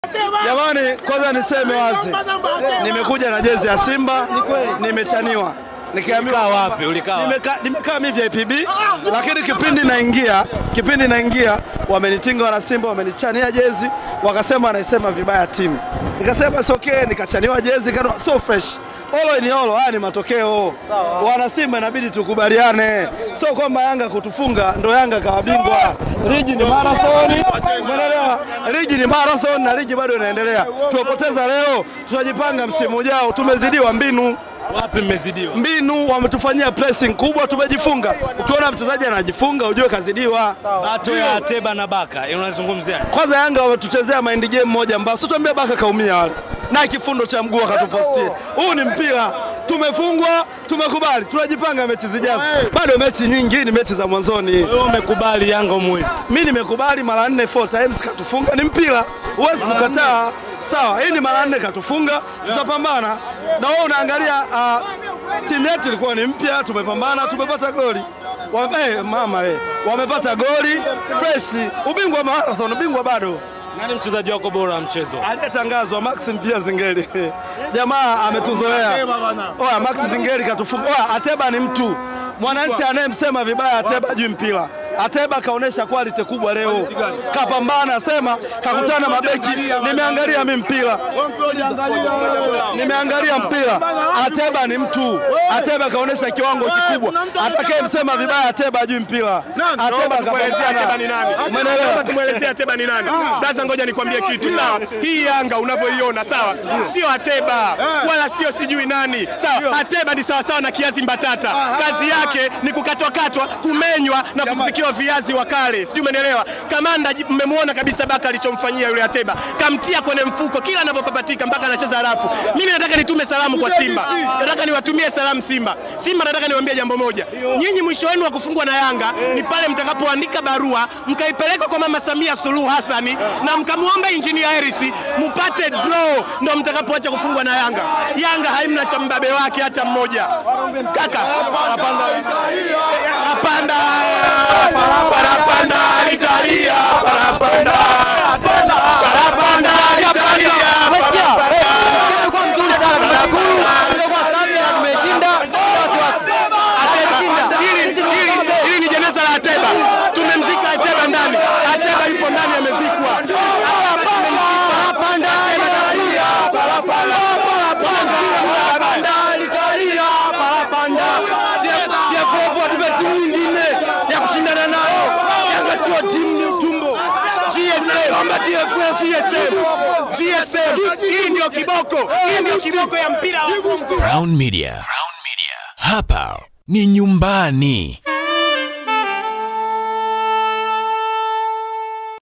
Jamani, kwanza niseme wazi, nimekuja na jezi ya Simba, nimechaniwa nikiambiwa Ulikaa wapi? Ulikaa wapi? nimekaa nimekaa mimi VIPB, lakini kipindi naingia kipindi naingia wamenitinga wana Simba, wamenichania jezi, wakasema anaisema vibaya timu, nikasema it's okay, nikachaniwa jezi kano, so fresh Olo ni olo, haya ni matokeo. Wana Simba inabidi tukubaliane, sio kwamba Yanga kutufunga ndo Yanga kawa bingwa. Ligi ni marathon, umeelewa? Ligi ni marathon na ligi bado inaendelea. Tuwapoteza leo, tutajipanga msimu ujao. Tumezidiwa mbinu Wapi mmezidiwa? mbinu wametufanyia pressing kubwa, tumejifunga. Ukiona mchezaji anajifunga ujue kazidiwa. Bato ya Ateba na Baka, unazungumzia? Kwanza Yanga wametuchezea mind game moja mbaya, sio tuambie Baka kaumia wale na kifundo cha mguu akatupostia. Huu ni mpira, tumefungwa, tumekubali, tunajipanga mechi zijazo. Bado mechi nyingi, ni mechi za mwanzoni. Wewe umekubali Yanga mwezi. Mimi nimekubali mara nne four times katufunga, ni mpira, huwezi kukataa. Sawa, hii ni mara nne katufunga, tutapambana. Na wewe unaangalia uh, timu yetu ilikuwa ni mpya, tumepambana, tumepata goli wa, eh, mama eh, wamepata goli fresh. Ubingwa wa marathon, ubingwa bado Nani mchezaji wako bora wa mchezo? aliyetangazwa Maxim pia Zingeli. Jamaa ametuzoea. Oya, Max Zingeli katufunga. Oya, Ateba ni mtu mwananchi anayemsema vibaya Ateba juu mpira. Ateba kaonesha quality kubwa leo, kapambana, sema kakutana mabeki. Nimeangalia mi mpira, nimeangalia mpira. Ateba ni mtu, Ateba kaonesha kiwango kikubwa. Atakayemsema vibaya Ateba juu mpira, Ateba Tukuelezea Ateba ni kapambana. nani? Umeelewa? Naomba tumuelezee Ateba ni nani? Blaza, ngoja nikwambie kitu sawa. Hii Yanga unavyoiona sawa, sio Ateba wala sio sijui nani sawa. Ateba ni sawasawa na kiazi mbatata, kazi yake ni kukatwakatwa, kumenywa na kupikiwa viazi wakale, sijui umenielewa. Kamanda ji- mmemwona kabisa Baka alichomfanyia yule Ateba, kamtia kwenye mfuko kila anavyopapatika mpaka anacheza rafu. Mimi nataka nitume salamu kwa Simba, nataka niwatumie salamu Simba. Simba nataka niwaambie jambo moja, nyinyi mwisho wenu wa kufungwa na Yanga ni pale mtakapoandika barua mkaipeleka kwa Mama Samia Suluhu Hassani na mkamwomba Injinia Hersi mupate draw, ndo mtakapoacha kufungwa na Yanga. Yanga haimna cha mbabe wake hata mmoja. Kaka parapanda parapanda parapanda Italia parapanda parapanda Italia Ilikuwa mzuri sana, tunashukuru. Ilikuwa safi na tumeshinda bila wasiwasi. Hili- hili- hili ni jeneza la Ateba, tumemzika Ateba ndani. Ateba yupo ndani amezikwa. Parapanda Italia, parapanda, parapanda Italia, parapanda. TFF watupe timu nyingine ya kushindana nayo. Yanga sio timu ni utumbo. GSM, GSM, GSM. Hii ndio kiboko, hii ndio kiboko ya mpira wa Bongo. Crown Media. Crown Media. Hapa ni nyumbani.